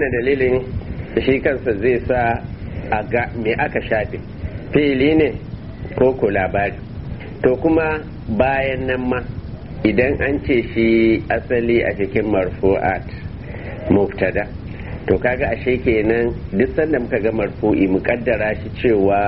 wannan dalilin shi kansa zai sa a ga me aka shafe fi'ili ne ko ko labari to kuma bayan nan ma idan an ce shi asali a cikin marfu'at mubtada to kaga ashe kenan duk sanda muka ga marfu'i mukaddara shi cewa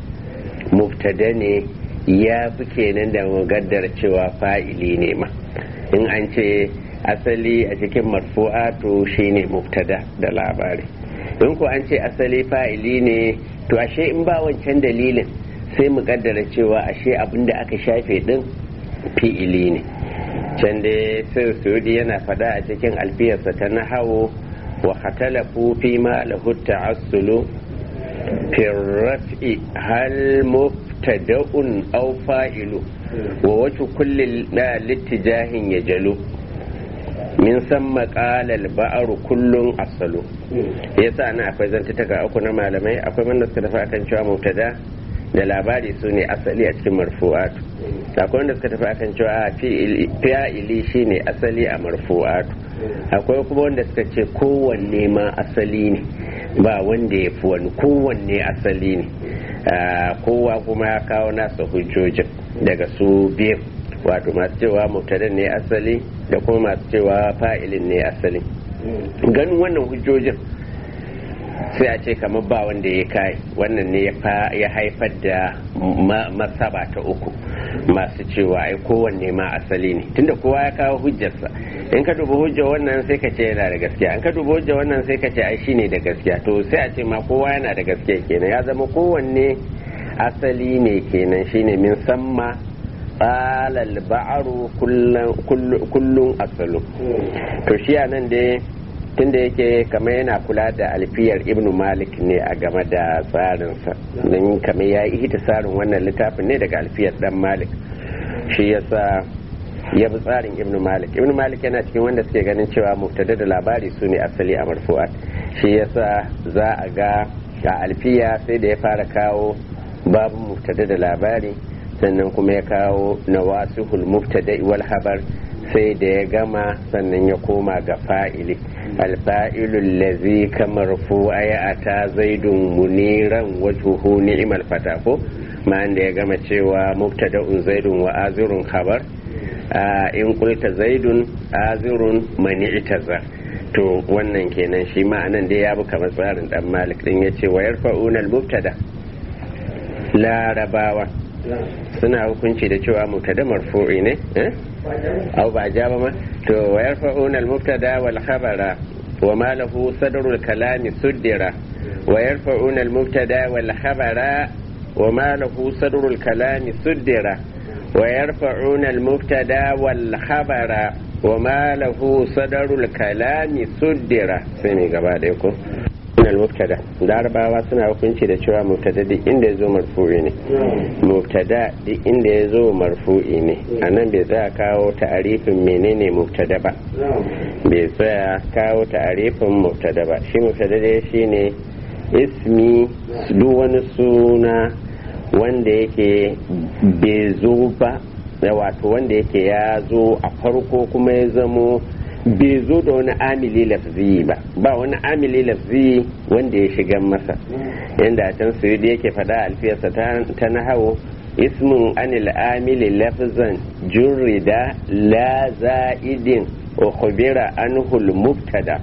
mubtada ne ya fi kenan da mugaddara cewa fa'ili ne ma in an ce asali a cikin marfu'atu shine mubtada da labari in ko an ce asali fa'ili ne to ashe in ba wancan dalilin sai mu kaddara cewa ashe abinda aka shafe din fi'ili ne can da sai sudi yana fada a cikin alfiyarsa ta nahawo wa khatalafu fi ma lahu ta'assulu fi raf'i hal mubtada'un aw fa'ilu wa wajhu kulli littijahin yajalu min san maƙalar ba'aru kullum asalu yasa na akwai zantutaka uku na malamai akwai wanda suka tafi akan cewa mubtada da labari su ne asali a cikin marfu'atu akwai wanda suka tafi akan cewa fi'ili shine asali a marfu'atu akwai kuma wanda suka ce kowanne ma asali ne ba wanda ya fi wani kowanne asali ne kowa kuma ya kawo nasa hujjojin daga su biyu wato masu cewa mubtada ne asali da kuma masu cewa fa'ilin ne asali ganin wannan hujjojin sai a ce kamar ba wanda ya kai wannan ne ya haifar da masaba ta uku masu cewa ai kowanne ma asali ne tunda kowa ya kawo hujjarsa in ka duba hujjar wannan sai ka ce yana da gaskiya in ka duba hujjar wannan sai ka ce ai shine da gaskiya to sai a ce ma kowa yana da gaskiya kenan ya zama kowanne asali ne kenan shine min samma alal ba'aru kullum asalu to shi nan dai tunda yake kamar yana kula da alfiyar ibnu malik ne a game da tsarinsa don kamar ya yi tsarin wannan littafin ne daga alfiyar dan malik shi yasa ya bi tsarin ibnu malik ibnu malik yana cikin wanda suke ganin cewa mubtada da labari su ne asali a marfu'at shi yasa za a ga a alfiya sai da ya fara kawo babu mubtada da labari sannan kuma ya kawo nawasihul mubtada wal habar sai da ya gama sannan ya koma ga fa'ili alfa'ilul lazi kamar fu'aya a ta zaidun muniran wajuhu ni'mal fata ko ma'an da ya gama cewa mubtada'un zaidun wa azirun habar in kulta zaidun azirun mani'tazar to wannan kenan shi ma'anan da ya bi kamar tsarin dan malik din ya ce wa yarfa'unal mubtada larabawa suna hukunci da cewa mubtada marfu'i ne eh au ba ja ba ma to wa yarfa'una al-mubtada wal khabara wa ma lahu sadrul kalami suddira wa yarfa'una al-mubtada wal khabara wa ma lahu sadrul kalami suddira wa yarfa'una al-mubtada wal khabara wa ma lahu sadrul kalami suddira sai ne gaba ɗaya ko al mubtada larabawa suna hukunci da cewa mubtada duk inda ya zo marfu'i ne mubtada duk inda ya zo marfu'i ne a nan bai tsaya kawo ta'arifin menene mubtada ba bai tsaya kawo ta'arifin mubtada ba shi mubtada dai shine ismi duk wani suna wanda yake bai zo ba wato wanda yake ya zo a farko kuma ya zamo bai zo da wani amili lafzi ba ba wani amili lafzi wanda ya shiga masa yadda can suyudi yake faɗa alfiyarsa ta nahawo ismun anil amili lafzan jurrida la za'idin wa khubira anhul mubtada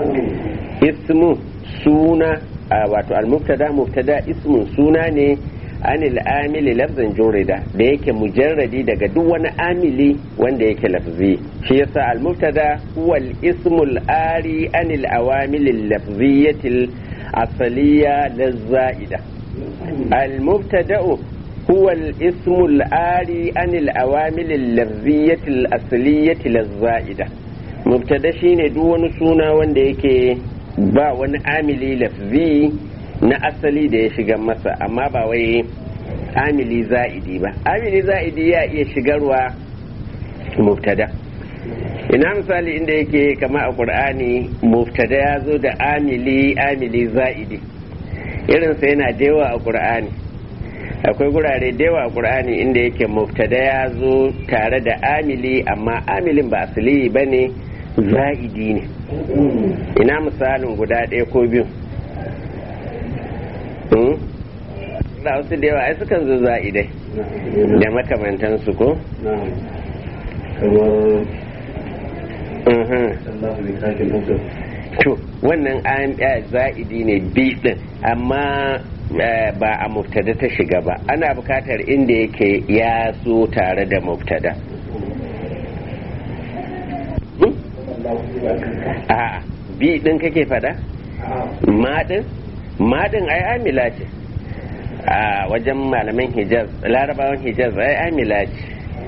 ismu suna wato al mubtada mubtada ismun suna ne anil amili lafzan jurida da yake mujarradi daga duk wani amili wanda yake lafzi shi yasa al mubtada huwa al ismul ari anil awamil lafziyatil asaliya lazaida al mubtada huwa al ismul ari anil awamil lafziyatil asaliyati lazaida mubtada shine duk wani suna wanda yake ba wani amili lafzi na asali da ya shiga masa amma ba wai amili za'idi ba amili za'idi ya iya shigarwa mubtada ina misali inda yake kama a qur'ani mubtada ya zo da amili amili za'idi irinsa yana dewa a qur'ani akwai gurare dewa a qur'ani inda yake mubtada ya zo tare da amili amma amilin ba asali ba ne za'idi ne ina misalin guda ɗaya ko biyu Hmm? da wasu da yawa ai sukan zo za'idai da makamantansu ko kamar Mhm. Allah bai kafin mutum to wannan an eh, za'idi ne bi din amma eh, ba a mubtada ta shiga ba ana bukatar inda yake ya zo tare da mubtada Hmm? a bi din kake fada madin madin ai amila ce a wajen malaman hijaz larabawan hijaz ai amila ce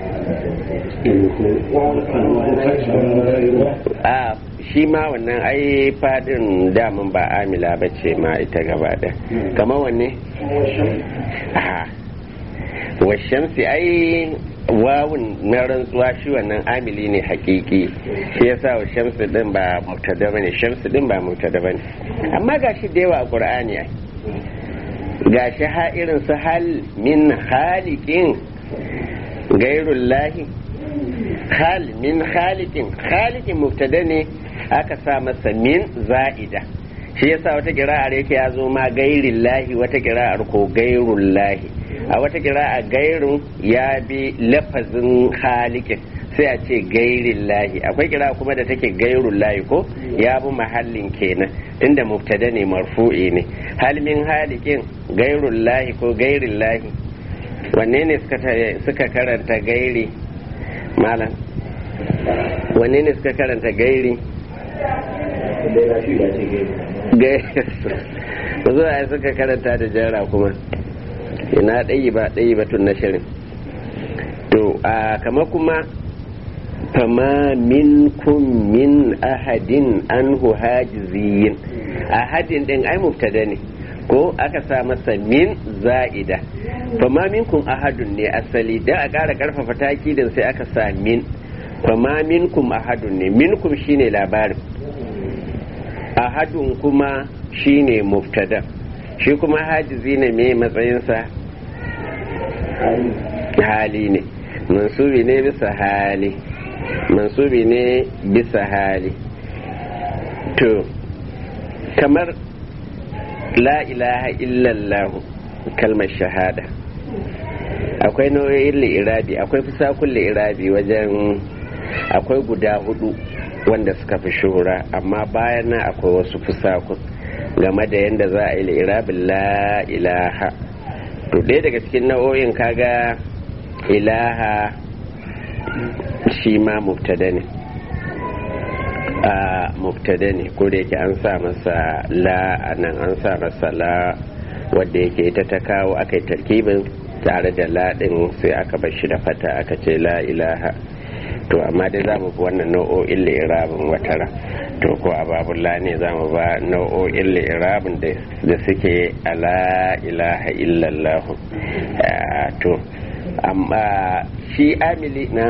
a shi ma wannan ai fadin daman ba amila ba ce ma ita gaba da kamar wanne a washamsi ai wawun na rantsuwa shi wannan amili ne hakiki shi yasa wa shamsi din ba mubtada bane shamsi din ba mubtada bane amma gashi da yawa a qur'ani ai gashi ha irin su hal min khaliqin gairullahi hal min khaliqin khaliqin mubtada ne aka sa masa min za'ida shi yasa wata kira'ar yake ya zo ma gairillahi wata kira'ar ko gairullahi a wata kira'a gairun ya bi lafazin khaliqin sai a ce gairin lahi akwai kira kuma da take gairun lahi ko ya bi mahallin kenan inda mubtada ne marfu'i ne hal min halikin gairun lahi ko gairin lahi wanne ne suka karanta gairi malam wanne ne suka karanta gairi zuwa suka karanta da jara kuma ina ɗayi ba ɗayi batun na shirin to a kama kuma fama minkum min ahadin anhu hajiziyin ahadin din ai mubtada ne ko aka sa masa min za'ida fama minkum ahadun ne asali da a ƙara ƙarfafa takidin sai aka sa min fama minkum ahadun ne minkum shine labarin ahadun kuma shine mubtada shi kuma hajizi ne mai matsayinsa hali ne mansubi ne bisa hali mansubi ne bisa hali to kamar la ilaha illallah kalmar shahada akwai nau'in li'irabi akwai fusakun li'irabi wajen akwai guda hudu wanda suka fi shuhura amma bayan nan akwai wasu fusakun game da yadda za a yi li'irabin la ilaha to ɗaya daga cikin nau'o'in kaga ilaha shi ma mubtada ne a mubtada ne ko da yake an sa masa la a nan an sa masa la wadda yake ita ta kawo aka yi tarkibin tare da la ɗin sai aka bar shi da fata aka ce la ilaha to amma dai za mu bi wannan nau'o'in li'irabin watara to ko a babun la ne za mu ba nau'o'in li'irabin da suke a la ilaha illallahu to amma shi amili na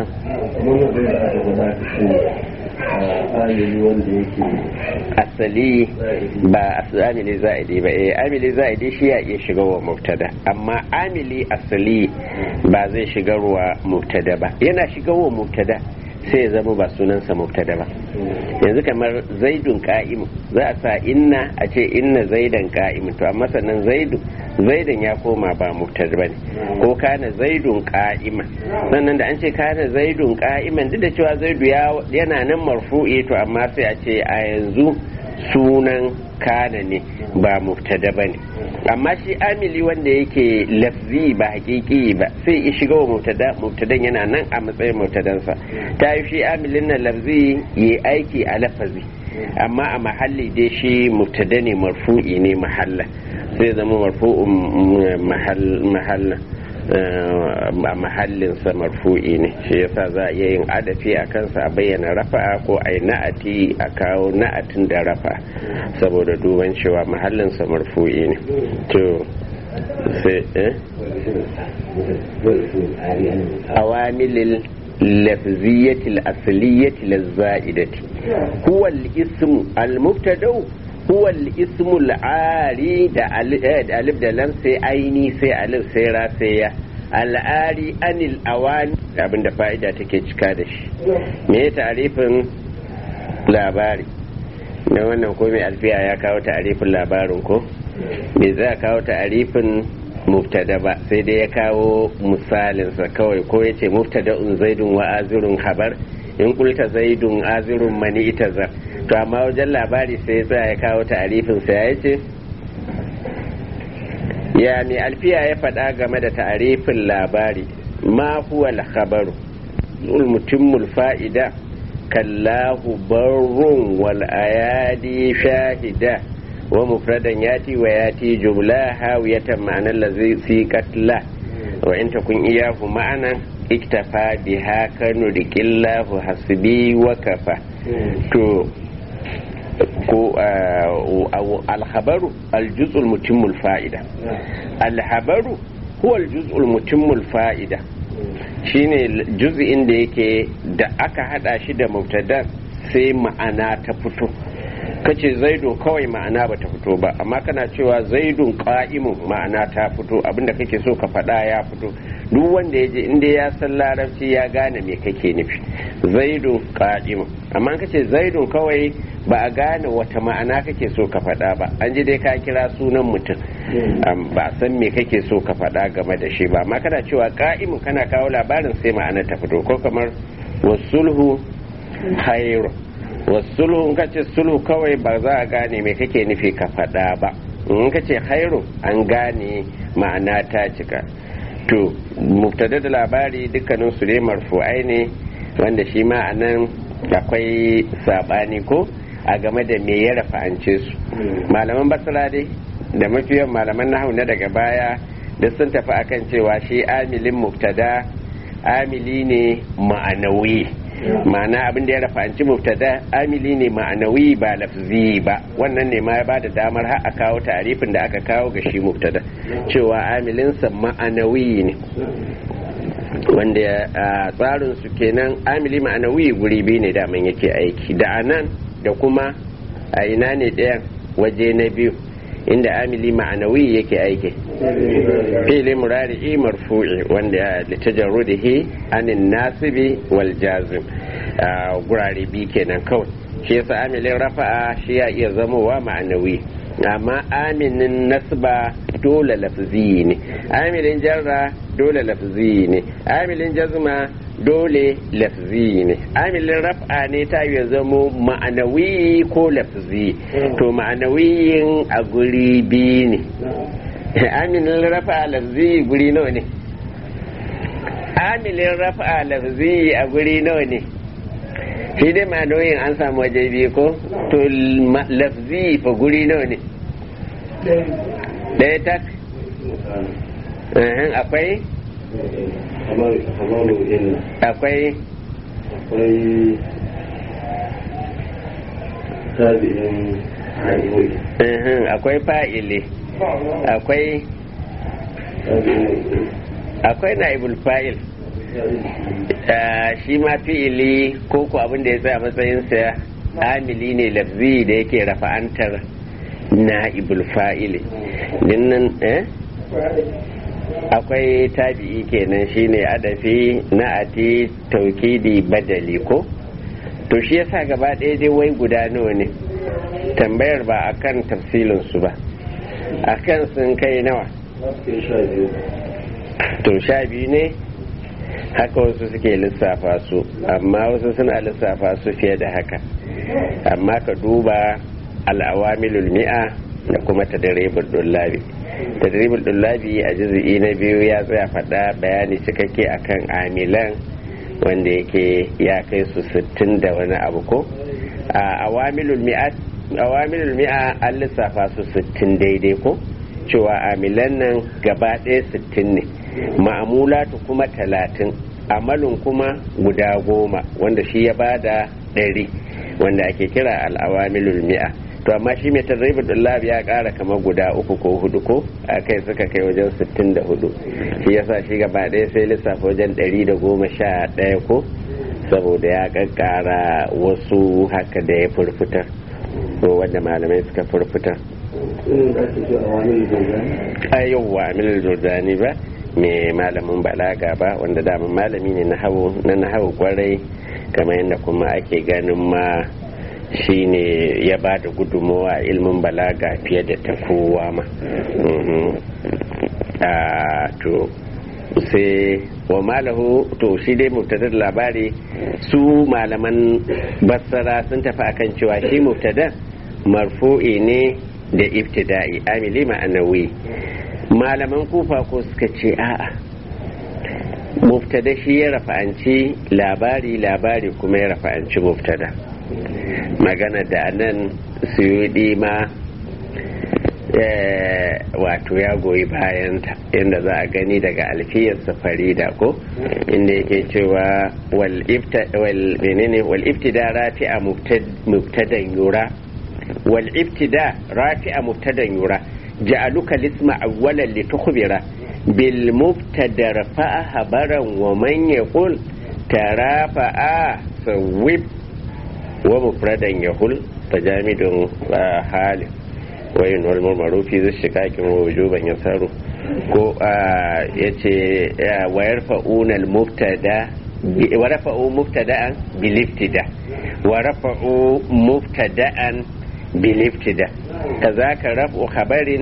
asali ba amili za'idi ba eh amili za'idi shi ya iya shiga wa mubtada amma amili asali ba zai shiga wa mubtada ba yana shiga wa mubtada sai ya zama ba sunansa mubtada ba yanzu kamar zaidun ka'imu za a sa inna a ce inna zaidan ka'imu to amma sannan zaidu zaidan ya koma ba mubtada ba ne ko kana zaidun ka'ima sannan da an ce kana zaidun ka'iman duk da cewa zaidu yana nan marfu'i to amma sai a ce a yanzu sunan kana ne ba mubtada ba ne amma shi amili wanda yake lafzi ba hakiki ba sai ya shiga wa mubtada mubtadan yana nan a matsayin mubtadansa ta yi shi amilin na lafzi ya aiki a lafazi amma a mahalli dai shi mubtada ne marfu'i ne mahalla sai zama marfu'un mahalla a mahallinsa marfu'i ne shi yasa za a iya yin adafi a kansa a bayyana rafa'a ko a yi na'ati a kawo na'atin da rafa saboda duban cewa mahallinsa marfu'i ne to sai eh awamilil lafziyyati al-asliyyati laz-za'idati huwa al-ismu al-mubtada'u huwa al-ismu al-ari da alif da lam sai aini sai alif sai ra sai ya al'ari anil awani abinda fa'ida take cika da shi me ya tarifin labari na wannan ko mai alfiya ya kawo ta'arifin labarin ko bai za kawo ta'arifin mubtada ba sai dai ya kawo misalinsa kawai ko ya ce mubtada'un zaidun wa azirun habar in kulta zaidun azirun mani ita zar to amma wajen labari sai ya ya kawo ta'arifinsa ya ce ya mai alfiya ya faɗa game da ta'arifin labari ma huwa al-khabaru mutummul fa'ida kallahu barrun wal ayadi shahida wa mufradan yati wa yati jumla hawiyatan ma'ana allazi fi qatla wa in takun iyahu ma'ana iktafa biha kanu riqillahu hasbi wa kafa to ko alhabaru aljuz'ul mutimmul fa'ida alhabaru huwa aljuz'ul mutimmul fa'ida shine juz'in da yake da aka hada shi da mubtada sai ma'ana ta fito kace zaidun kawai ma'ana ba ta fito ba amma kana cewa zaidun qa'imun ma'ana ta fito abinda kake so ka faɗa ya fito duk wanda ya je inda ya san larabci ya gane me kake nufi zaidun qa'imun amma kace zaidun kawai ba a gane wata ma'ana kake so ka faɗa ba an ji dai ka kira sunan mutum ba san me kake so ka faɗa game da shi ba amma kana cewa qa'imun kana kawo labarin sai ma'ana ta fito ko kamar wasulhu khairu wasulhu in kace sulhu kawai ba za a gane me kake nufi ka faɗa ba in kace khairu an gane ma'ana ta cika to mubtada da labari dukkanin su ne marfu'ai ne wanda shi ma a nan akwai sabani ko a game da me ya rafa'ance su malaman basira dai da mafiyan malaman nahu na daga baya da sun tafi akan cewa shi amilin mubtada amili ne ma'anawi ma'ana abin da ya rafa'anci mubtada amili ne ma'anawi ba lafzi ba wannan ne ma ya ba da damar har a kawo tarifin da aka kawo ga shi mubtada cewa amilinsa ma'anawi ne wanda a tsarin su kenan amili ma'anawi guri biyu ne daman yake aiki da anan da kuma a ina ne ɗayan waje na biyu inda amili ma'anawi yake aiki fili murari marfu'i wanda ya litajarrudihi anin nasibi wal jazim gurare biyu kenan kawai shi yasa amilin rafa'a shi ya iya zamowa ma'anawi amma aminin nasba dole lafzi ne amilin jarra dole lafzi ne amilin jazma dole lafzi ne amilin raf'a ne ta yi zamo ma'anawi ko lafzi to ma'anawiyin a guri biyu ne amilin raf'a lafzi guri nawa ne amilin raf'a lafzi a guri nawa ne shi dai ma'anoyin an samu waje biyu ko to lafzi fa guri nawa ne ɗaya tak akwai akwai akwai tabi'in akwai fa'ili akwai akwai na'ibul fa'il shi ma fi'ili ko ko abin da ya tsaya matsayinsa amili ne lafzi da yake rafa'antar na'ibul fa'ili dinnan eh akwai tabi'i kenan shine adafi na'ati taukidi badali ko to shi yasa gaba ɗaya dai wai guda nawa ne tambayar ba akan tafsilin su ba akan sun kai nawa to sha biyu ne haka wasu suke lissafa su amma wasu suna lissafa su fiye da haka amma ka duba al'awamilul mi'a da kuma tadribul dullabi tadribul dullabi a juz'i na biyu ya tsaya faɗa bayani cikakke akan amilan wanda yake ya kai su sittin da wani abu ko a awamilul mi'a awamilul mi'a an lissafa su sittin daidai ko cewa amilan nan gaba ɗaya sittin ne ma'amulatu kuma talatin amalin kuma guda goma wanda shi ya bada ɗari wanda ake kira al'awamilul mi'a to amma shi mai tarribin dullab ya ƙara kamar guda uku ko hudu ko a kai suka kai wajen sittin da hudu shi yasa shi gaba ɗaya sai lissafa wajen ɗari da goma sha ɗaya ko saboda ya ƙaƙƙara wasu haka da ya furfutar ko wanda malamai suka furfutar ayyuwa amilul jordani ba mai malamin balaga ba wanda daman malami ne na nahawu kwarai kamar yadda kuma ake ganin ma shine ya ba da gudunmawa ilmin balaga fiye da ta kowa ma to sai wa malahu to shi dai mubtadar labari su malaman basara sun tafi akan cewa shi mubtadar marfu'i ne da ibtida'i amili ma'anawi malaman kufa ko suka ce a'a mubtada shi ya rafa'anci labari labari kuma ya rafa'anci mubtada magana da nan suyudi ma wato ya goyi bayanta inda za a gani daga alfiyar farida ko inda yake cewa wal ibtida rafi'a mubtadan yura wal ibtida rafi'a mubtadan yura ja'aluka lisma awwalan litukhbira bil mubtada rafa'a habaran wa man yaqul tarafa'a sawib wa mufradan yahul tajamidun halin wayin wal murmaru fi zai shikakin wa wujuban yasaru ko ya ce wa yarfa'una al-mubtada wa rafa'u mubtada'an bil iftida wa rafa'u mubtada'an bil iftida kazaka raf'u khabarin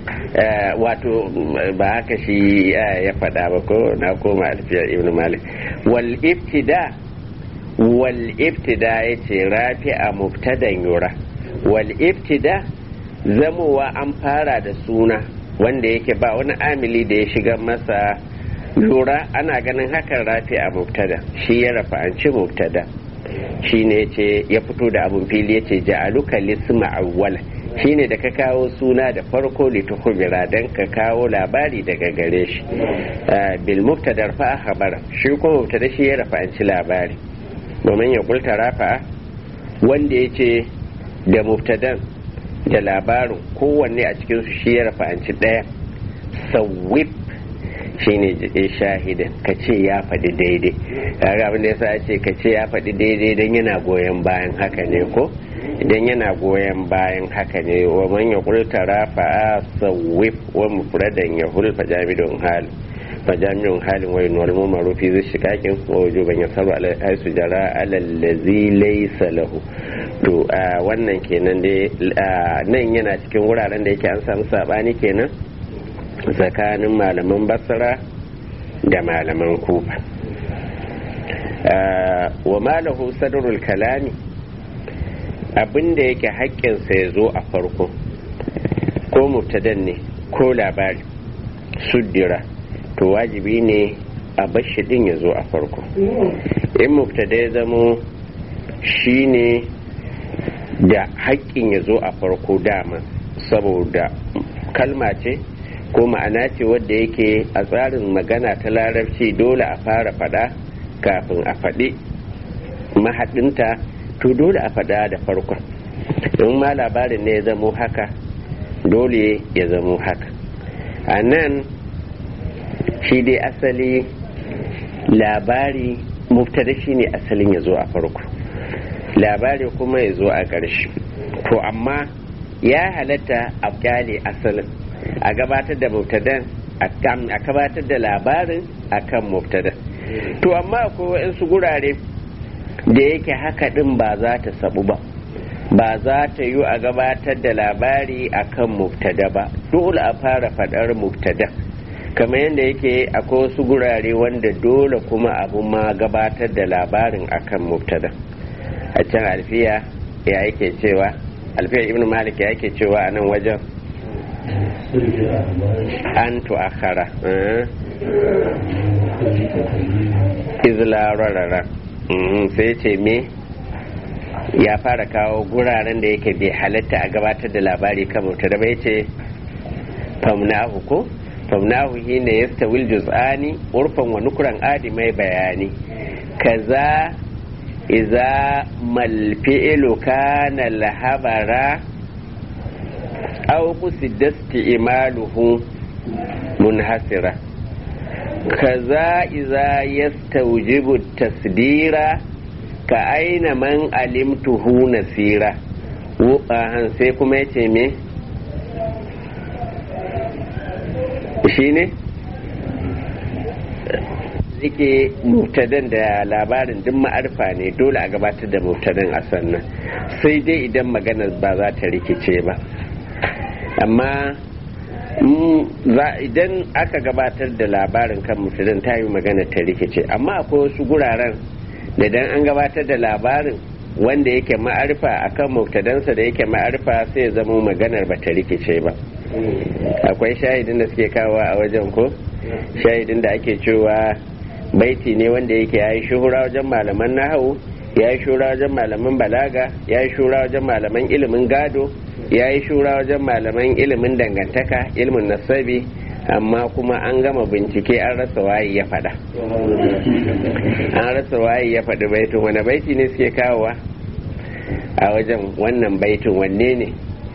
wato ba haka shi ya faɗa ba ko na koma alfiyar ibn malik wal ibtida wal ibtida yace rafi'a mubtadan yura wal ibtida zamowa an fara da suna wanda yake ba wani amili da ya shiga masa lura ana ganin hakan rafi a mubtada shi ya rafa an ci mubtada shi ne ce ya fito da abun fili ya ce ja'aluka lisma awwala shi ne da ka kawo suna da farko lituhumira don ka kawo labari daga gare shi bil mubtadar fa habara shi kuma mubtada shi ya rafa an ci labari domin ya kulta rafa wanda ya ce da mubtadan da labarin kowanne a cikinsu shi ya rafa'anci ɗaya sawib shi ne shahidin ka ce ya faɗi daidai kaga abin da ya sa ce ka ce ya faɗi daidai don yana goyon bayan haka ne ko idan yana goyon bayan haka ne wa man ya kulta rafa'a sawib wa mufradan ya hulfa jamidun hal fajami'un halin wa yin walmu marufi zai shikakin wa wujuban ya sabu alaisu jara alallazi laysa lahu to wannan kenan dai nan yana cikin wuraren da yake an samu sabani kenan tsakanin malaman basra da malaman kufa wa malahu sadrul kalami abinda yake haƙƙinsa ya zo a farko ko mubtadan ne ko labari suddira to wajibi ne a bashi din ya zo a farko in mubtada ya zamo shi ne da haƙƙin ya zo a farko dama saboda kalma ce ko ma'ana ce wadda yake a tsarin magana ta larabci dole a fara faɗa kafin a faɗi mahaɗinta to dole a faɗa da farkon in ma labarin ne ya zamo haka dole ya zamo haka a nan shi dai asali labari muftada shi ne asalin ya zo a farko labari kuma ya zo a ƙarshe to amma ya halatta a kyale asalin a gabatar da mubtadan a gabatar da labarin akan mubtadan to amma akwai waɗansu gurare da yake haka ɗin ba za ta sabu ba ba za ta yi a gabatar da labari akan mubtada ba dole a fara faɗar mubtada kamar yadda yake akwai wasu gurare wanda dole kuma abu ma gabatar da labarin akan mubtada a can alfiya ya yake cewa alfiya ibn malik ya yake cewa a nan wajen an tu'akhara izla rarara sai ce me ya fara kawo guraren da yake bai halatta a gabatar da labari kan mubtada ba yace famnahu ko famnahu hina yastawil juz'ani urfan wa nukran adi mai bayani kaza iza mal fi'lu kana lahabara aw qusidat imaluhu munhasira kaza iza yastawjibu tasdira ka aina man alimtuhu nasira sai kuma yace me shi ne ike mubtadan da labarin duk ma'arfa ne dole a gabatar da mubtadan a sannan sai dai idan maganar ba za ta rikice ba amma idan aka gabatar da labarin kan mubtadan ta yi magana ta rikice amma akwai wasu guraren da dan an gabatar da labarin wanda yake ma'arfa akan mubtadansa da yake ma'arfa sai ya zama maganar ba ta rikice ba akwai shahidin da suke kawo a wajen ko shahidin da ake cewa baiti ne wanda yake ya yi shuhura wajen malaman nahawu ya yi shura wajen malaman balaga ya yi shura wajen malaman ilimin gado ya yi shura wajen malaman ilimin dangantaka ilimin nasabi amma kuma an gama bincike an rasa waye ya fada an rasa waye ya faɗi baitin wani baiti ne suke kawowa a wajen wannan baitin wanne ne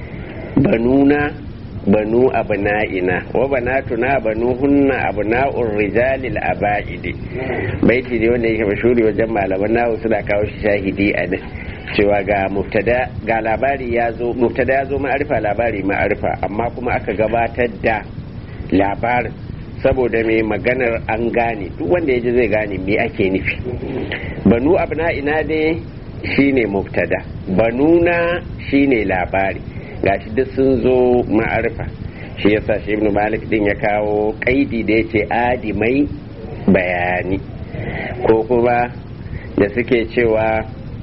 banuna banu abna'ina wa banatuna banu hunna abna'ur rijalil aba'idi baiti ne wanda yake mashhuri wajen malaman nahu suna kawo shi shahidi a nan cewa ga mubtada ga labari ya zo mubtada ya zo ma'arifa labari ma'arifa amma kuma aka gabatar da labarin saboda mai maganar an gane duk wanda ya ji zai gane me ake nufi banu abna'ina dai shine mubtada banuna shine labari gashi duk sun zo ma'arifa shi yasa shi ibn malik din ya kawo kaidi da yace adimai bayani ko kuma da suke cewa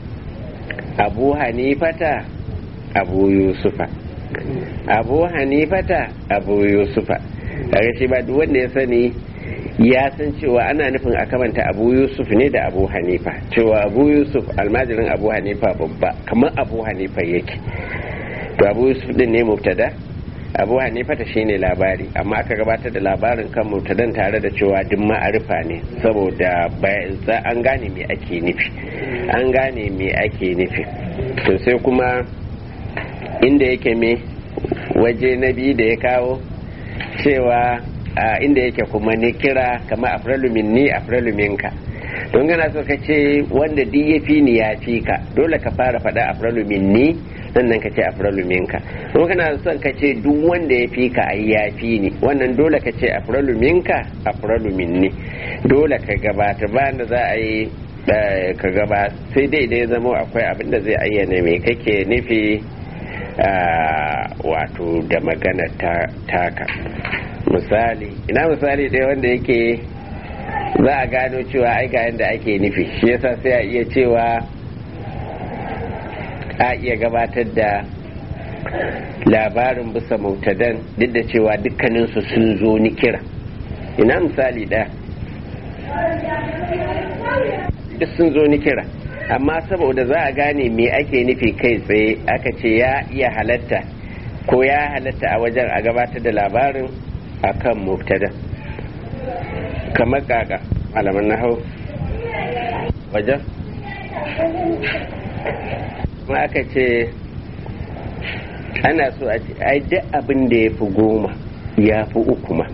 abu hanifata abu yusufa abu hanifata abu yusufa kaga shi ba duk wanda ya sani ya san cewa ana nufin a kamanta abu yusuf ne da abu hanifa cewa abu yusuf almajirin abu hanifa babba kamar abu hanifa yake to abu yusuf din ne mubtada abu hanifa ta shine labari amma aka gabatar da labarin kan mubtadan tare da cewa duk ma'arifa ne saboda an gane me ake nufi an gane me ake nufi to sai kuma inda yake me waje na biyu da ya kawo cewa inda yake kuma ni kira kama afralu minni afralu minka don gana so ka ce wanda duk ya fi ni ya fi ka dole ka fara faɗa afralu minni sannan ka ce afralu minka kuma kana son ka ce duk wanda ya fi ka ai ya fi ni wannan dole ka ce afralu minka afralu minni dole ka gabata ba da za a yi ka gaba sai dai idan ya zama akwai abin da zai ayyana me kake nufi wato da magana taka misali ina misali ɗaya wanda yake za a gano cewa ai ga yadda ake nufi shi yasa sai a iya cewa a iya gabatar da labarin bisa mautadan duk da cewa dukkaninsu sun zo ni kira ina misali ɗaya duk sun zo ni kira amma saboda za a gane me ake nufi kai tsaye aka ce ya iya halatta ko ya halatta a wajen a gabatar da labarin akan mubtada kamar kaka malaman na hau wajen kuma aka ce ana so a ce ai duk abin da ya fi goma ya fi uku ma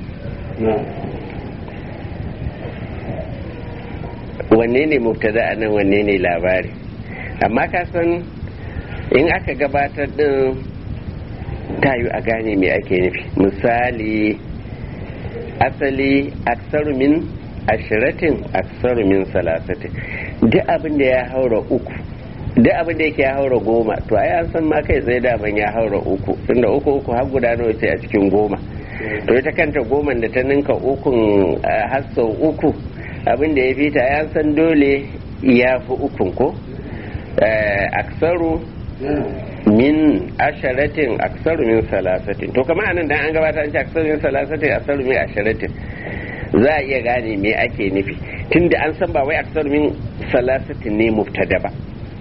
wanne ne mubtada a nan wanne ne labari amma ka san in aka gabatar din tayu a gane me ake nufi misali asali aksaru min ashiratin aksaru min salasatin duk abin da ya haura uku duk abin da yake ya haura goma to ai an san ma kai tsaye daman ya haura uku tunda uku uku har guda nawa ce a cikin goma to ita kanta goman da ta ninka ukun har sau uku abin da ya fita ya san dole ya fi ukun ko aksaru min asharatin aksaru min salasatin to kamar anan dan an gabata an ce aksaru min salasatin aksaru min asharatin za a iya gane me ake nufi tunda an san ba wai aksaru min salasatin ne mubtada ba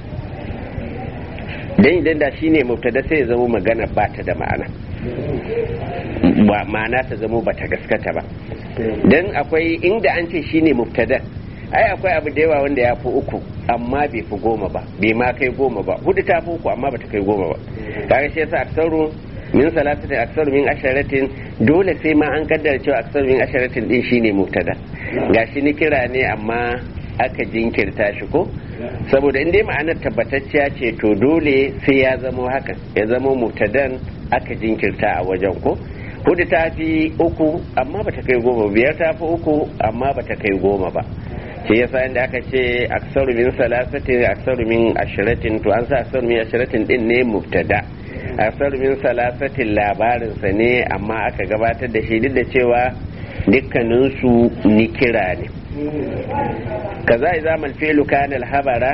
dan idan da shine mubtada sai ya zama magana ba ta da ma'ana ba ma'ana ta zama ba ta gaskata ba dan akwai inda an ce shine mubtada ai akwai abu da yawa wanda ya fi uku amma bai fi goma ba bai ma kai goma ba hudu ta fi uku amma ba ta kai goma ba kaga shi yasa aksaru min salasatin aksaru min asharatin dole sai ma an kaddara cewa aksaru min asharatin din shine mubtada gashi ni kira ne amma aka jinkirta shi ko saboda in dai ma'anar tabbatacciya ce to dole sai ya zamo hakan ya zamo mubtadan aka jinkirta a wajen ko hudu ta fi uku amma ba ta kai goma biyar ta fi uku amma ba ta kai goma ba shi yasa inda aka ce aksaru min salasatin aksaru min ashiratin to an sa aksaru min ashiratin din ne mubtada aksaru min salasatin labarinsa ne amma aka gabatar da shi duk da cewa dukkaninsu nikira ne kaza iza mal fi'lu kana al-habara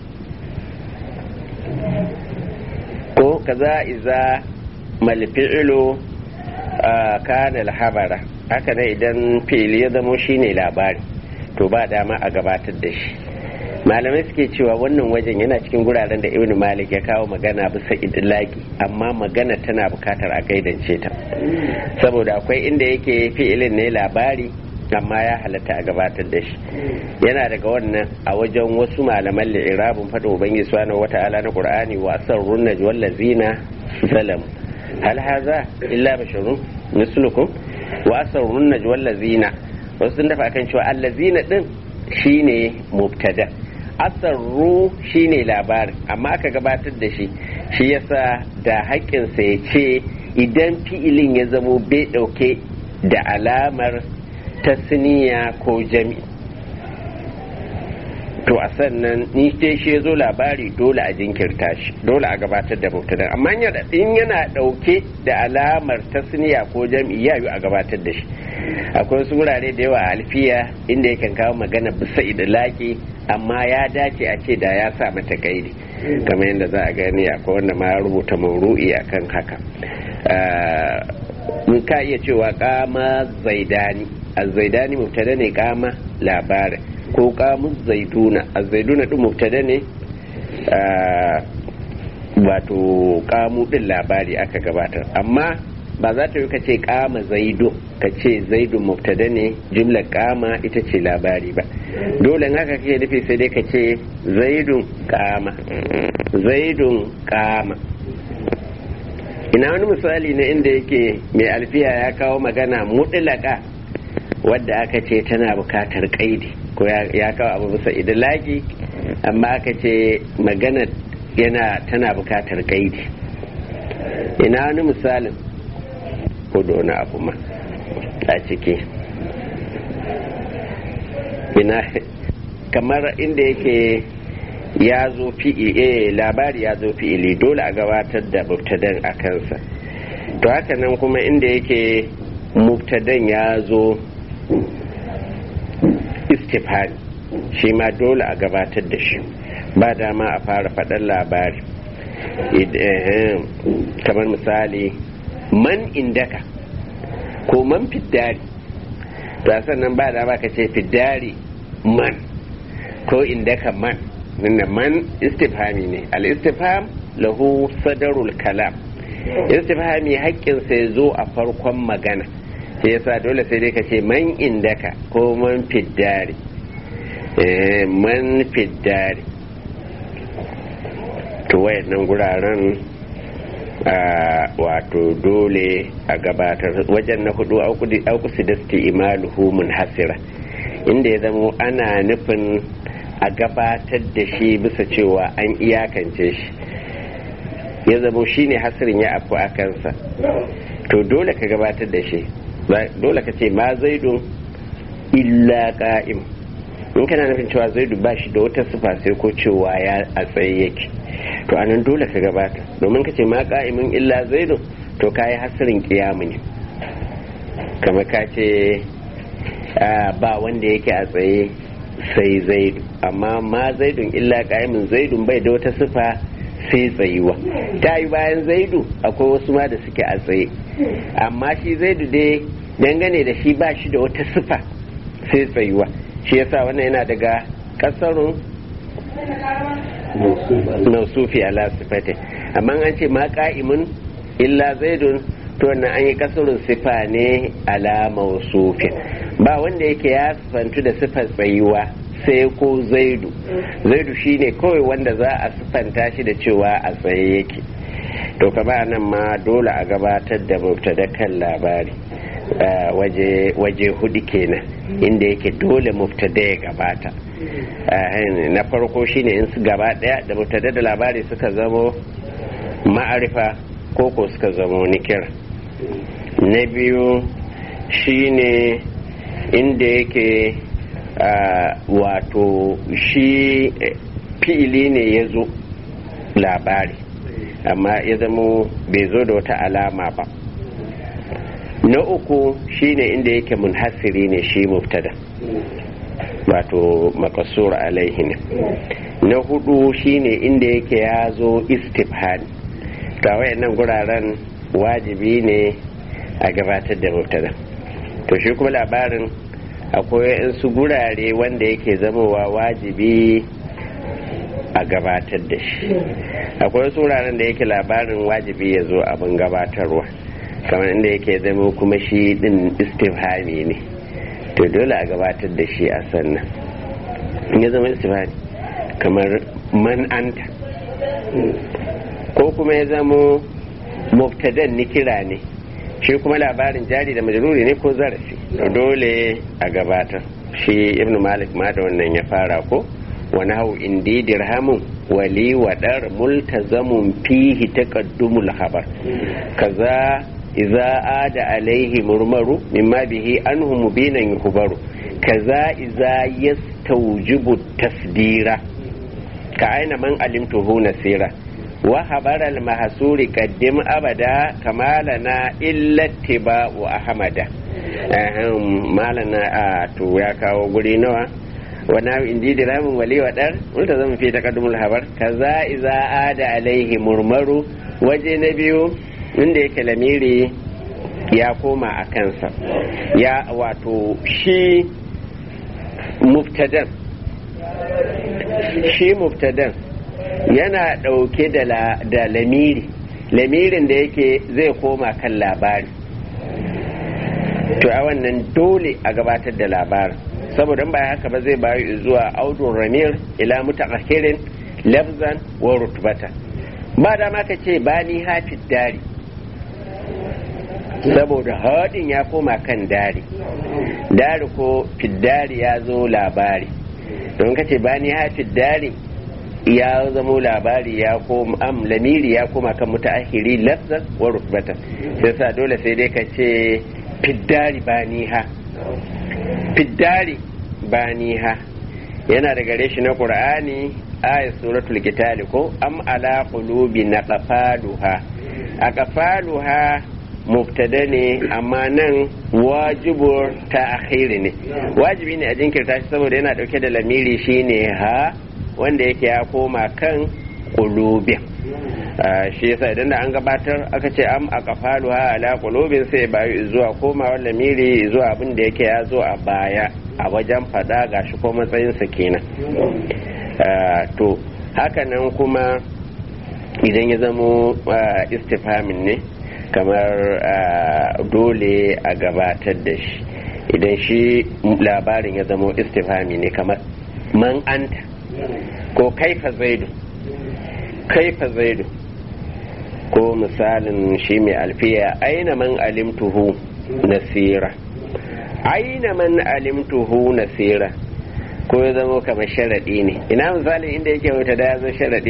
ko kaza iza mal fi'lu kana al-habara haka ne idan fi'li ya zamo shine labari to ba dama a gabatar da shi malamai suke cewa wannan wajen yana cikin guraren da ibn malik ya kawo magana bisa idlaki amma magana tana bukatar a gaidance ta saboda akwai inda yake fi'ilin ne labari amma ya halatta a gabatar da shi yana daga wannan a wajen wasu malaman li'irabun faɗin ubangiji subhanahu wata'ala na qur'ani wa asarrun najwal lazina zalam hal haza illa basharun mislukum wa asarrun najwal lazina wasu sun dafa akan cewa allazina din shine mubtada asarru shine labari amma aka gabatar da shi shi yasa da haƙƙinsa ya ce idan fi'ilin ya zamo bai ɗauke da alamar tasniya ko jami to a sannan ni dai shi ya zo labari dole a jinkirta shi dole a gabatar da mubtada amma in yana ɗauke da alamar tasniya ko jami ya yi a gabatar da shi akwai wasu wurare da yawa a alfiya inda yakan kawo magana bisa idlaki amma ya dace a ce da ya sa mata kaidi kamar yadda za a gani akwai wanda ma ya rubuta mauru'i akan haka mun ka iya cewa kama zaidani zaidani mubtada ne kama labarin ko kamun zaiduna zaiduna din mubtada ne wato kamu din labari aka gabatar amma ba za ta yi ka ce kama zaidu ka ce zaidu mubtada ne jimlar kama ita ce labari ba dole haka kake nufi sai dai ka ce zaidun kama zaidun kama ina wani misali na inda yake mai alfiya ya kawo magana mutlaka wadda aka ce tana bukatar kaidi ko ya kawo abu bisa idilaki amma aka ce magana yana tana bukatar kaidi ina wani misalin ko da wani abu ma a ciki ina kamar inda yake ya zo fi'ile labari ya zo fi'ili dole a gabatar da mubtadan a kansa to haka nan kuma inda yake mubtadan ya zo istifani shi ma dole a gabatar da shi ba dama a fara faɗar labari kamar misali man indaka ko man fiddari to sannan ba dama ka ce fiddari man ko indaka man nuna man istifhami ne al-istifham lahu sadarul kalam istifhami haƙƙin sai zo a farkon magana sai yasa dole sai dai ka ce man indaka ko man fiddari man fiddari to wayannan guraren wato dole a gabatar wajen na hudu aukusi da imaluhu munhasira inda ya zamo ana nufin a gabatar da shi bisa cewa an iyakance shi ya zamo shi ne hasirin ya afu a kansa to dole ka gabatar da shi dole ka ce ma zaidun illa ka'im in kana nufin cewa zaidu ba shi da wata sufa sai ko cewa ya a tsaye yake to anan dole ka gabata domin ka ce ma ka'imin illa zaidu to ka yi hasirin kiyamu ne kama ka ce ba wanda yake a tsaye sai zaidu amma ma zaidun illa ka'imin zaidun bai da wata sufa sai tsayuwa ta yi bayan zaidu akwai wasu ma da suke a tsaye amma shi zaidu dai dangane da shi ba shi da wata sufa sai tsayuwa shi yasa wannan yana daga kasarun mausufi ala sifate amma an ce ma ka'imun illa zaidun to wannan an yi kasarun sifa ne ala mausufi ba wanda yake ya sifantu da sifar tsayuwa sai ko zaidu zaidu shine kawai wanda za a sifanta shi da cewa a tsaye yake to kama nan ma dole a gabatar da mubtada kan labari waje hudu kenan inda yake dole mubtada ya gabata na farko shine in su gaba daya da mubtada da labari suka zamo ma'arifa koko suka zamo nikira na biyu shine inda yake wato shi fi'ili ne ya zo labari amma ya zamo bai zo da wata alama ba na uku shine inda yake munhasiri ne shi mubtada wato makasur alaihi ne na hudu shine inda yake ya zo istifhani ta wayannan guraren wajibi ne a gabatar da mubtada to shi kuma labarin akwai su gurare wanda yake zamowa wajibi a gabatar da shi akwai wasu wuraren da yake labarin wajibi ya zo abin gabatarwa kamar inda yake zama kuma shi din istifhami ne to dole a gabatar da shi a sannan in ya zama istifhami kamar man anta ko kuma ya zama mubtadan nikira ne shi kuma labarin jari da majaluri ne ko zarafi to dole a gabatar shi ibnu malik ma da wannan ya fara ko wani hau indi dirhamun wali wadar multazamun fihi taqaddumul khabar kaza idza ada alaihi murmaru mimma bihi anhu mubinan yuhbaru kaza idza yastawjibu tasdira ka aina man alimtuhu nasira wa habara al mahsuri qaddim abada kamalana illa tiba'u ahmada malana a to ya kawo guri nawa wani indi diramin wali wadar wulta zama fi takaddumul habar kaza iza ada alaihi murmaru waje na biyu inda yake lamiri ya koma a kansa ya wato shi muftadan shi muftadan yana ɗauke da lamiri lamirin da yake zai koma kan labari to a wannan dole a gabatar da labarin saboda ba haka ba zai bayu zuwa audun ramir ila mutakakkirin lafzan wa rutbata ba dama ka ce ba ni hafi dari saboda haɗin ya koma kan dari dari ko fiddari ya zo labari don ka ce ba ni hafi dari ya zamo labari ya koma am lamiri ya koma kan mutaakhiri lafzan wa rutbata sai sa dole sai dai ka ce fiddari ba ni ha fiddari baniha yana da gare shi na qur'ani ayat suratul qital ko am ala qulubi naqfaluha aqfaluha mubtada ne amma nan wajibur ta'khir ne wajibi ne a jinkirta shi saboda yana dauke da lamiri shine ha wanda yake ya koma kan qulubin shi yasa idan da an gabatar aka ce am a kafalu ha ala qulubin sai bayu zuwa komawar lamiri zuwa abin da yake ya zo a baya a wajen fada gashi ko matsayinsa kenan to hakanan kuma idan ya zamo istifhamin ne kamar dole a gabatar da shi idan shi labarin ya zamo istifhami ne kamar man anta ko kaifa zaidu kaifa zaidu ko misalin shi mai alfiya aina man alimtuhu nasira aina man alimtuhu nasira ko ya zama kamar sharaɗi ne ina misalin inda yake wata da ya zo sharaɗi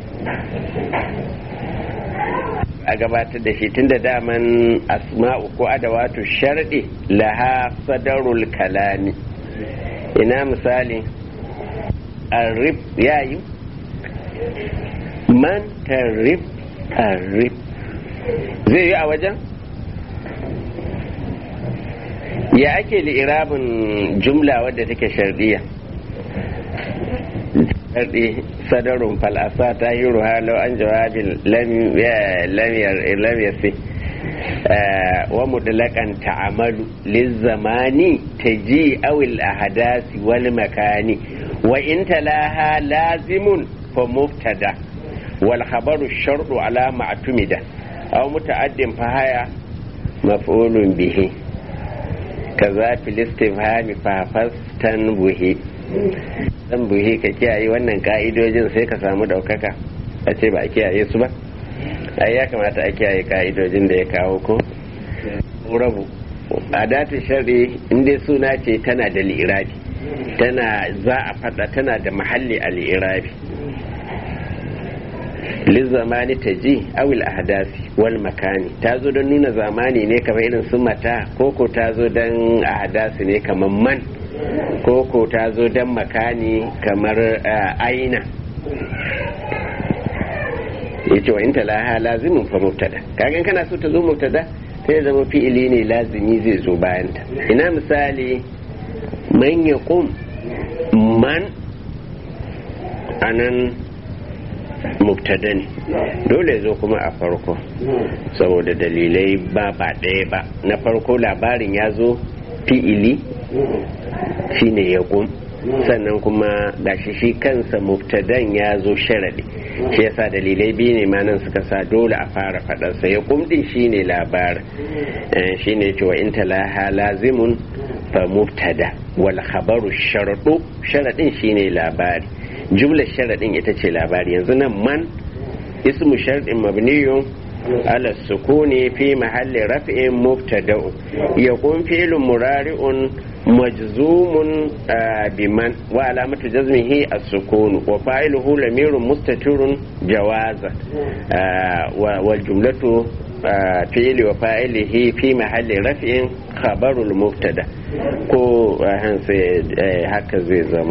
a gabatar da shi tun da daman asma'u ko adawatu sharaɗi laha sadarul kalami ina misali arif yayi man tarif tarif zai yi a wajen ya ake li'irabin jumla wadda take shardiya shardi sadarun fal'asa ta yi ruhalo an jawabin lam yasi wa mudlakan ta'amalu lizzamani taji awil ahadasi wal makani wa in talaha lazimun fa mubtada wal khabaru shardu ala ma'tumida aw muta'addin fa haya maf'ulun bihi kaza fil istifhami fa fastan buhi dan buhi ka kiyaye wannan ka'idojin sai ka samu daukaka a ce ba a kiyaye su ba ai ya kamata a kiyaye ka'idojin da ya kawo ko rabu adatin sharri inda suna ce tana da li'irabi tana za a fada tana da mahalli a li'irabi lizzamani ta ji awil ahdasi wal makani ta zo don nuna zamani ne kamar irin su mata koko ta zo don ahdasi ne kamar man ko ko ta zo don makani kamar aina ya ce wa in talaha lazimin fa mubtada kagan kana so ta zo mubtada sai zama fi'ili ne lazimi zai zo bayan ta ina misali man ya man anan mubtada ne dole zo kuma a farko saboda dalilai ba ba ɗaya ba na farko labarin ya zo fi'ili shine ya gum sannan kuma gashi shi kansa mubtadan ya zo sharadi shi yasa dalilai biyu ne ma nan suka sa dole a fara faɗarsa ya kumdin shine labarin shine cewa in talaha lazimun fa mubtada wal khabaru sharadu sharadin shine labari jumlar sharadin ita ce labari yanzu nan man ismu sharadin mabniyun على السكون في محل رفع مبتدا يكون فعل مرارع مجزوم بمن وعلامة جزمه السكون وفاعله لمير مستتر جوازا والجملة فعل وفاعله في محل رفع خبر المبتدا ko haka zai zama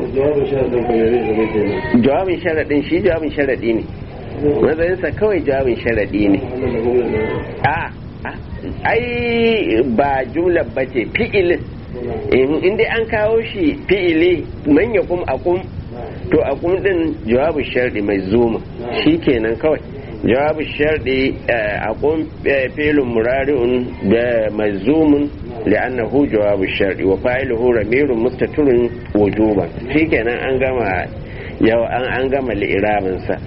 jawabin sharaɗin shi jawabin sharaɗi ne matsayinsa kawai jawabin sharaɗi ne a ai ba jumlar ba ce fi'ilin inda an kawo shi fi'ili manya kum a kum to a kum din jawabu sharɗi mai zuma shi kenan kawai jawabu sharɗi a kum filin murari'un da mai zumun li'annahu jawabu sharɗi wa fa'iluhu ramirun mustaturun wujuban shi kenan an gama yau an gama li'irabinsa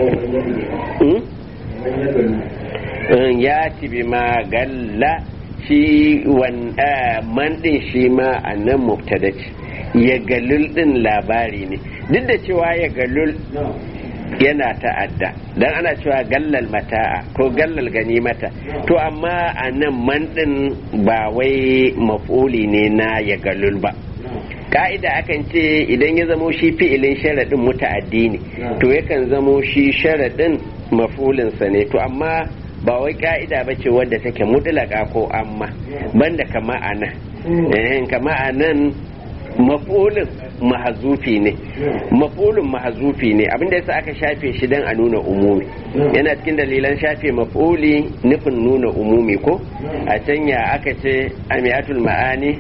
ya ci bi ma galla shi man din shi ma a nan mubtada ce ya galul din labari ne duk da cewa ya galul yana ta'adda dan ana cewa gallal mata'a ko gallal ganimata to amma a nan man din ba wai maf'uli ne na ya galul ba ka'ida akan ce idan ya zamo shi fi'ilin sharaɗin muta'addi ne to yakan zamo shi sharaɗin mafulinsa ne to amma ba wai ka'ida ba ce wadda take mutlaka ko amma banda kama a nan kama a nan mafulin mahazufi ne mafulin mahazufi ne abinda yasa aka shafe shi don a nuna umumi yana cikin dalilan shafe mafuli nufin nuna umumi ko a can ya aka ce amiyatul ma'ani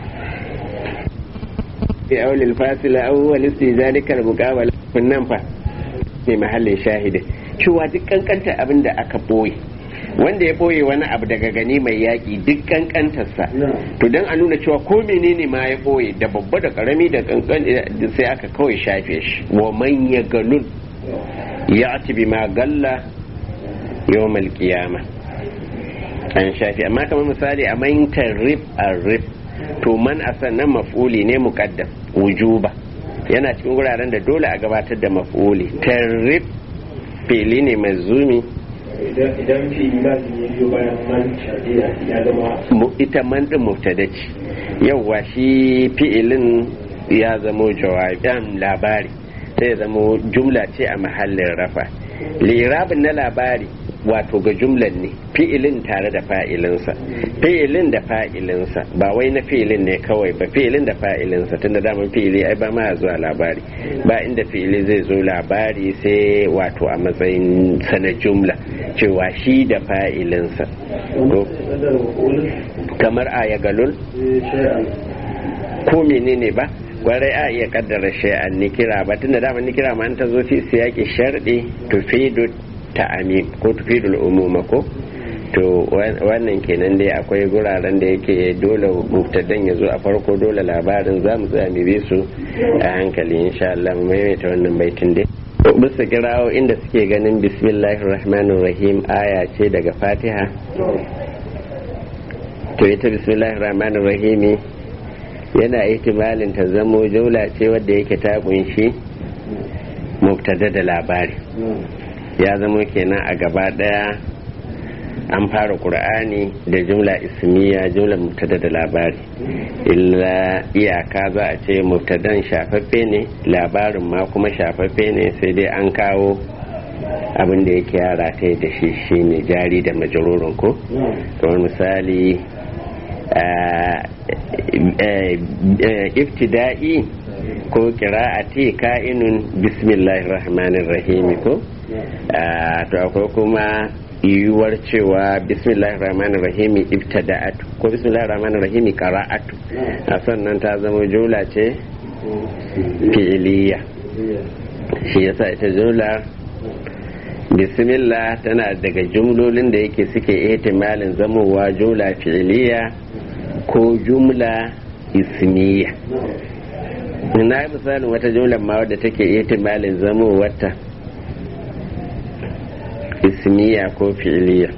في أول الفاصل أول استيزانك المقابلة nan fa mai mahallin shahidin cewa duk kankanta abin da aka boye wanda ya boye wani abu daga gani mai yaƙi duk kankantarsa to don a nuna cewa ko menene ma ya boye da babba da karami da kankan sai aka kawai shafe shi wa man ya galun ya bi ma galla yawmal qiyama an shafe amma kamar misali a maintar rib a rib to man a sannan maf'uli ne muqaddam wujuba yana cikin wuraren da dole a gabatar da maf'uli tarrif fili ne mai zumi idan fi lazimi biyo bayan man shari'a ya zama ita man din mubtada ce yauwa shi fi'ilin ya zamo jawaban labari sai ya zamo jumla ce a mahallin rafa lirabin na labari wato ga jumlan ne fi'ilin tare da fa'ilinsa fi'ilin da fa'ilinsa ba wai na fi'ilin ne kawai ba fi'ilin da fa'ilinsa tun da daman fi'ili ai ba ma zuwa labari ba inda fi'ili zai zo labari sai wato a matsayin sana jumla cewa shi da fa'ilinsa kamar a ya galul ko menene ba kwarai a iya kaddara shay'an nikira ba tunda dama nikira ma an ta zo fi siyaki sharɗi tufidu ta'amim ko tufidul umuma ko to wannan kenan dai akwai guraren da yake dole mubtadan ya zo a farko dole labarin za mu za mu bi su a hankali insha Allah mu maimaita wannan baitin dai bisa kirawo inda suke ganin bismillahir rahmanir rahim aya ce daga fatiha to ita bismillahir rahmanir rahimi yana ihtimalin ta zamo jaula ce wadda yake ta kunshi mubtada da labari ya zama kenan a gaba daya an fara qur'ani da jumla ismiya jumla mubtada da labari illa iyaka za a ce mubtadan shafaffe ne labarin ma kuma shafaffe ne sai dai an kawo abin da yake yara ta da shi shine jari da majarurin ko kamar misali iftida'i ko kira'ati ka'inun bismillahir rahmanir rahim ko to akwai kuma yiwuwar cewa bismillahir rahmanir rahim ibtada'atu ko bismillahir rahmanir rahim qara'atu a sannan ta zama jumla ce fi'iliya shi yasa ita jumla bismillah tana daga jumlolin da yake suke ihtimalin zamowa jumla fi'iliya ko jumla ismiya na misalin wata jumlar ma wadda take ihtimalin zamowarta ismiya ko fi'iliya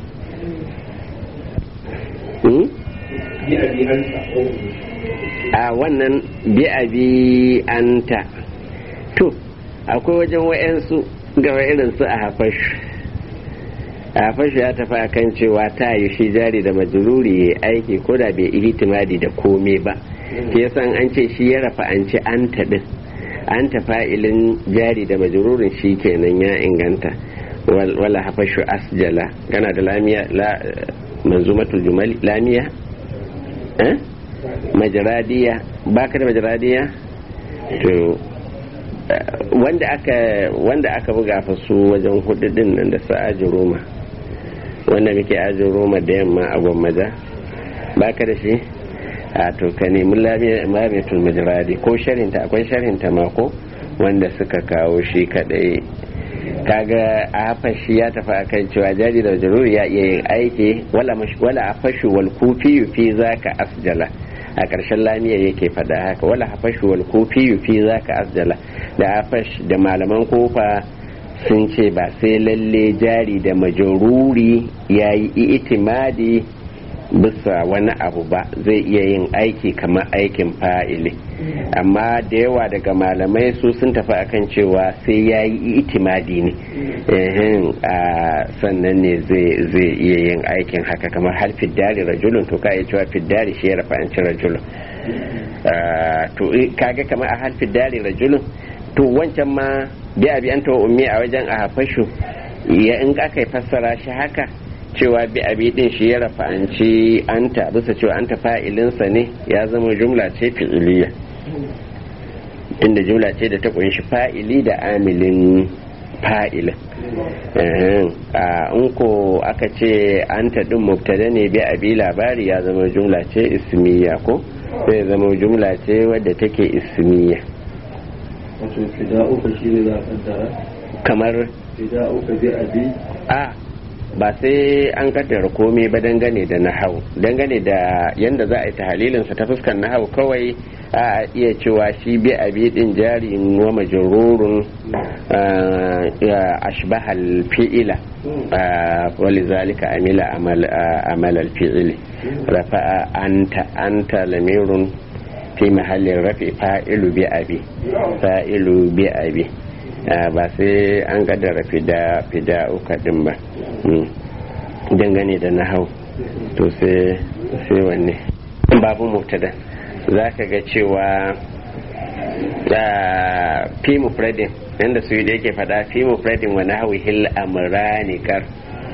a wannan bi abi anta to akwai wajen wa'yansu gaba irin su a hafashu a hafashu ya tafi a kan cewa ta yi shi jari da majururi ya aiki ko da bai ihtimadi da kome ba ke san an ce shi ya rafa an ce an taɗin an ta fa'ilin jari da majururin shi kenan ya inganta wala hafashu asjala kana da lamiya manzumatul jumali lamiya eh majaradiya baka da majaradiya to wanda aka wanda aka buga fa su wajen hudu din nan da su aji roma wanda muke aji roma da yamma a gwammaja baka da shi a to ka nemi lamiyatul majaradi ko sharinta akwai sharinta mako wanda suka kawo shi kadai kaga a hafashi ya tafi akan cewa jari da jaruri ya iya yin aiki wala a fashi wal kufi fi zaka asjala a ƙarshen lamiya yake faɗa haka wala hafashi wal kufi fi zaka asjala da hafash da malaman kofa sun ce ba sai lalle jari da majururi ya yi itimadi bisa wani abu ba zai iya yin aiki kamar aikin fa'ili amma da yawa daga malamai su sun tafi akan cewa sai ya yi itimadi ne sannan ne zai iya yin aikin haka kamar har fiddari rajulun to ka iya cewa fiddari shi ya rafa an ci rajulun to kaga kamar a har fiddari rajulun to wancan ma bi abi an ta ummi a wajen a hafashu ya in aka yi fassara shi haka cewa bi abi din shi ya rafa'anci anta bisa cewa anta fa'ilinsa ne ya zama jumla ce fi'iliya inda jumla ce da ta kunshi fa'ili da amilin fa'ilin a in ko aka ce anta din mubtada ne bi abi labari ya zama jumla ce ismiya ko zai zama jumla ce wadda take ismiya wato fida'uka shi ne za a kaddara kamar fida'uka bi abi a ba sai an kaddara komai ba dangane da nahau dangane da yanda za a yi tahalilinsa ta fuskar nahau kawai a iya cewa shi bi abi din jari wa majrurun ashbahal fi'ila ولذلك عمل عمل عمل الفعل رفع أنت أنت لمير في محل الرفع فاعل بأبي فاعل بأبي ba sai an kaddara fida fida uka din ba dangane da na hau to sai sai wanne babu mubtada za ka ga cewa da fi mufradin yadda su yi da yake fada fi mufradin wa nahwi hil amrani kar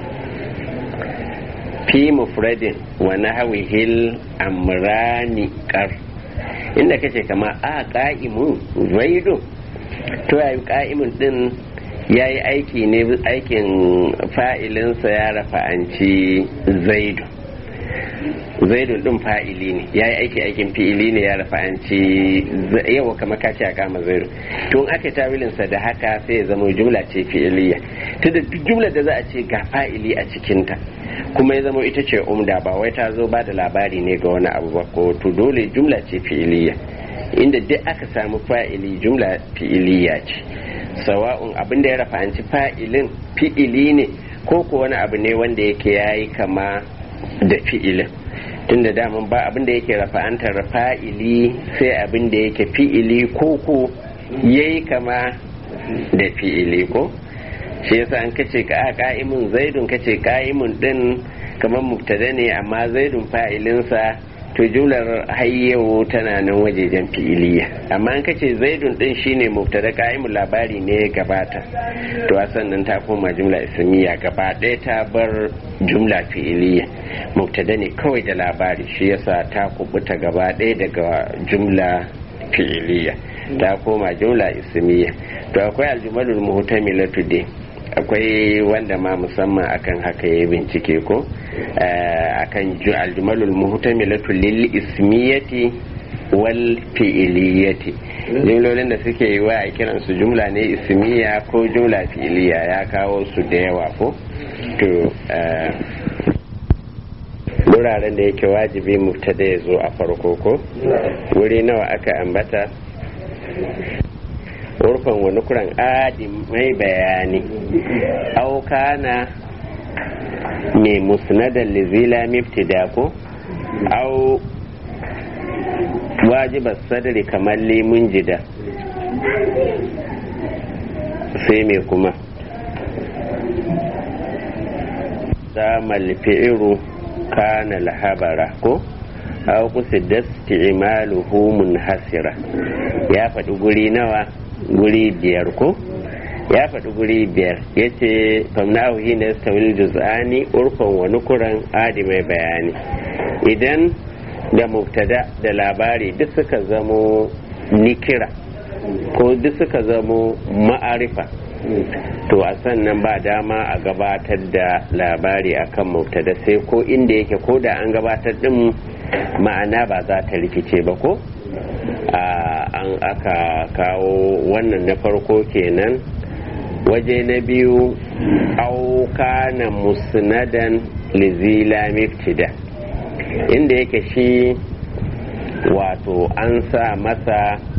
fi mufradin wa nahwi hil amrani kar inda kace kama a qa'imun zaidu to yayi qa'imun din yayi aiki ne aikin fa'ilinsa ya rafa'anci zaidu zaidun din fa'ili ne ya yi aiki aikin fi'ili ne ya rafa'anci yawa kama kace a kama zaidu tun aka tawilinsa da haka sai ya zama jumla ce fi'iliya ta da duk jumla da za a ce ga fa'ili a cikinta kuma ya zama ita ce umda ba wai ta zo ba da labari ne ga wani abu ba ko to dole jumla ce fi'iliya inda duk aka samu fa'ili jumla fi'iliya ce sawa'un abin da ya rafa'anci fa'ilin fi'ili ne ko ko wani abu ne wanda yake yayi kama da fi'ilin tunda daman ba abin da yake rafa'antar fa'ili sai abin da yake fi'ili ko ko yayi kama da fi'ili ko shi yasa an kace ka ka'imun zaidun kace ka'imun din kamar mubtada ne amma zaidun fa'ilinsa to jumlar hayyau tana nan wajejen fi'iliya amma in kace zaidun din shine mubtada qaimul labari ne gabata to a sannan ta koma jumla ismiya gaba ɗaya ta bar jumla fi'iliya mubtada ne kawai da labari shi yasa ta kubuta gaba ɗaya daga jumla fi'iliya ta koma jumla ismiya to akwai aljumalul muhtamilatu dai akwai wanda ma musamman akan haka ya bincike ko akan aljumalul muhtamilatu lil ismiyati wal fi'iliyati jumlolin da suke yi wa a kiran su jumla ne ismiya ko jumla fi'iliya ya kawo su da yawa ko to wuraren da yake wajibi mubtada ya zo a farko ko wuri nawa aka ambata urfan wani kuran adi mai bayani aukana mai musnadan lizila miftida ko au wajibar sadari kamar limun jida sai mai kuma samal fi'iru kana lahabara ko au kusa imaluhu munhasira ya faɗi guri nawa guri biyar ko ya faɗi guri biyar ya ce famnahu hina stawil juz'ani urfan wa nukuran adi mai bayani idan da mubtada da labari duk suka zamo nikira ko duk suka zamo ma'arifa to a sannan ba dama a gabatar da labari akan mubtada sai ko inda yake ko da an gabatar din ma'ana ba za ta rikice ba ko an aka kawo wannan na farko kenan waje na biyu auka na musnadan lizila miftida inda yake shi wato an sa masa